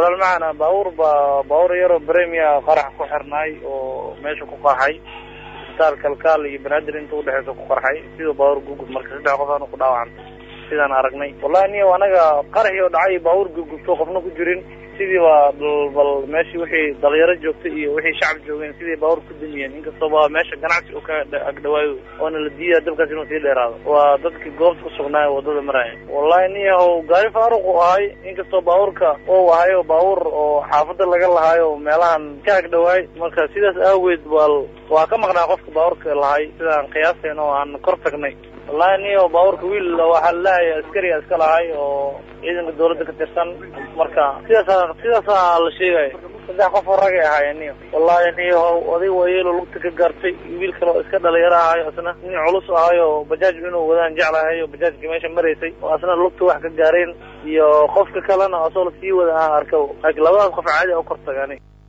walaal macana baabuur baa baabuur yaroo bremia qarax ku xirnaay oo meesha ku qarxay isbitaal kalkaal iyo banaadir inta udhexeysa ku qarxay siduu baabuur gugub marka saddex qof aanu ku dhaawacantay sidaan aragnay wallahi niyo anaga qaraxii oo dhacay baabuur gugubto qofna ku jirin sidii baa bal meeshii wixii dhalinyaro joogtay iyo wixii shacab joogeen sidii baabuur ku damiyeen inkastoo ba meesha ganacsi u ka agdhawaayo oona la diidaya dabkaas inuu sii dheeraado waa dadkii goobta ku sugnaay wadada maraya wallahi niyahow gaari faaruq u ahay inkastoo baabuurka ou ahay oo baabuur oo xaafada laga lahaayo meelahan ka agdhawaay marka sidaas aageed bal waa ka maqnaa qofka baabuurka lahay sidaan qiyaasteen oo aan kor tagnay wallahi niyo baabuurka wiil waxaa laleeyahay askariga iska lahay oo ciidanka dawladda ka tirsan marka sidaasa sidaasa la sheegaya saddex qof oo ragay ahaayeen niyo wallahi niyo oday waayeelo lugta ka gaartay wiil kale oo iska dhalinyaro ahayo isna nin culus ahayo bajaaj inuu wadaan jeclahay oo bajaajka meesha maraysay oo asna lugta wax ka gaareen iyo qofka kalena asoo la sii wada aan arka laakiin labadaas qof caadi u kor tagaani